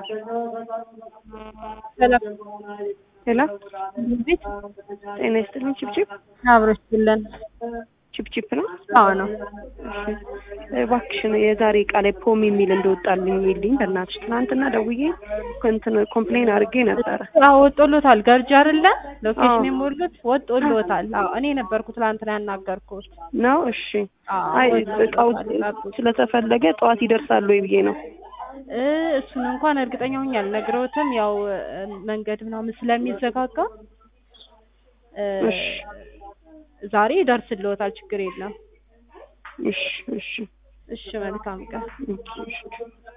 ሰላም ሄሎ ቤት ጤና ይስጥልኝ። ችፕችፕ አብሮች ብለን ችፕችፕ ነው። አዎ ነው። እሺ እባክሽን የዛሬ እቃ ላይ ፖም የሚል እንደወጣልኝ ይልኝ በእናትሽ። ትናንትና ደውዬ እንትን ኮምፕሌን አድርጌ ነበረ። አዎ ወጦሎታል። ገርጅ አይደለ ሎኬሽን አዎ። የሞሉት ወጦሎታል። አዎ እኔ ነበርኩ ትላንትና ያናገርኩት። ነው እሺ። አዎ አይ ወጦሎታል። እቃው ጠብቁ። ስለተፈለገ ጠዋት ይደርሳሉ ወይ ብዬ ነው። እ እሱን እንኳን እርግጠኛ ሆኜ አልነግረውትም። ያው እ መንገድ ምናምን ስለሚዘጋጋ እ እሺ ዛሬ ይደርስልዎታል። ችግር የለም። እሺ እሺ እሺ መልካም ቀን። እሺ እሺ